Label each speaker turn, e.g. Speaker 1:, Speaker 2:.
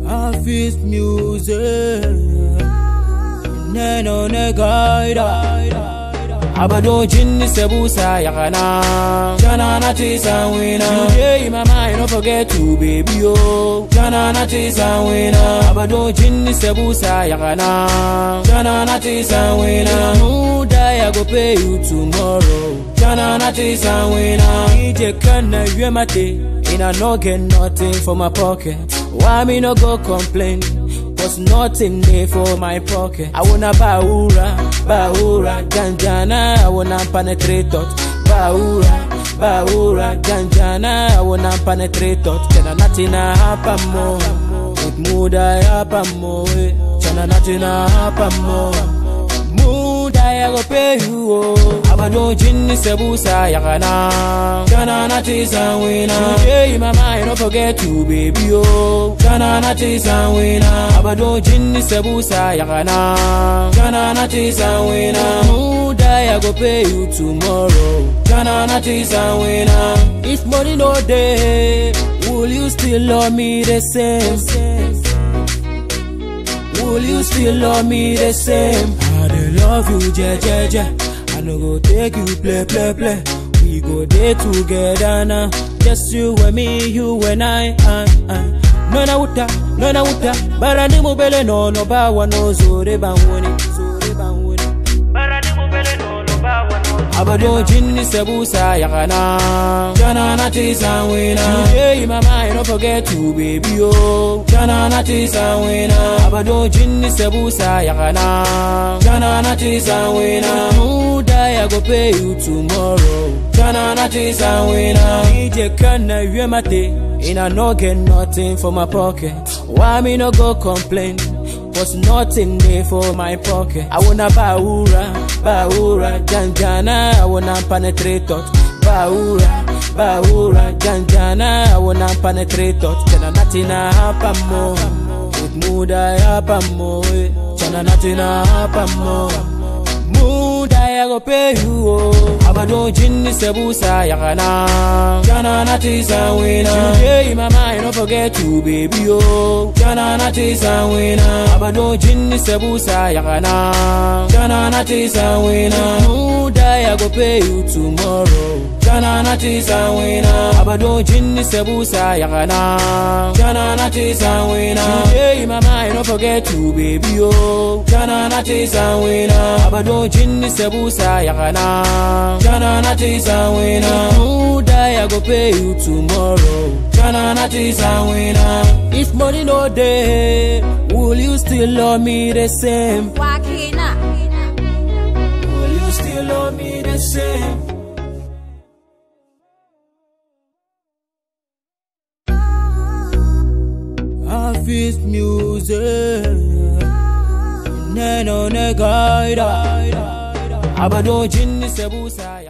Speaker 1: Office music. Neno ne gaida. Abado jinni sebusa yakana. Jana na tisa wina. Today in my mind, don't forget to baby oh. Jana na tisa wina. Abado jinni sebusa yakana. Jana na tisa wina. Muda I go pay you tomorrow. Jana na tisa wina. DJ kana yue mate. And I no get nothing for my pocket. Why me no go complain? Cause nothing there for my pocket. I wanna baura, baura, ganjana. I wanna penetrate thought. Baura, baura, ganjana. I wanna penetrate thought. Chana nothing happen more. With mood I happen more. Chana nothing happen more. Mood I go pay you. Oh. Abado jinni sebusa yakana. Chana na tisa wina. Today in my mind, don't forget to baby oh. Chana na tisa wina. Abado jinni sebusa yakana. Chana na tisa wina. Mood I go pay you tomorrow. Chana na tisa wina. If money no day, will you still love me the same? Will you still love me the same? I dey love you, je, je, je. I no go take you play, play, play. We go there together now. Just you and me, you and I. I, I. No na uta, no na uta. Barani mubele no no bawa no zore banwoni, zore banwoni. Barani mubele no no bawa no. Abado jinni sebusa yakana. Jana na tisa wina. Today in my mind, don't forget to baby oh. Jana na tisa wina. Abado jinni sebusa yakana. Jana na tisa wina. Muda I go pay you tomorrow. Jana na tisa wina. DJ kana yue mate. And I no get nothing for my pocket. Why me no go complain? Cause nothing there for my pocket. I wanna baura, baura, janjana. I wanna penetrate thought. Baura, baura, janjana. I wanna penetrate thought. Chana nothing happen more. With mood I happen more. Chana nothing happen more. Mood I go pay you oh. Abado jinni sebusa yakana. Jana na tisa wina. Today in my mind, don't forget to baby oh. Jana na tisa wina. Abado jinni sebusa yakana. Jana na tisa wina. Mood I go pay you tomorrow. Jana na tisa wina. Abado jinni sebusa yakana. Jana na tisa wina. Today in my mind, don't forget to baby oh. Jana na tisa wina. Abado jinni sebusa yakana. Jana na tisa wina. Mood I go pay you tomorrow. Jana na tisa wina. If money no day, will you still love me the same?
Speaker 2: Wakina.
Speaker 1: Will you still love me the same? Office music. Neno ne gaida. Abado jinni sebusa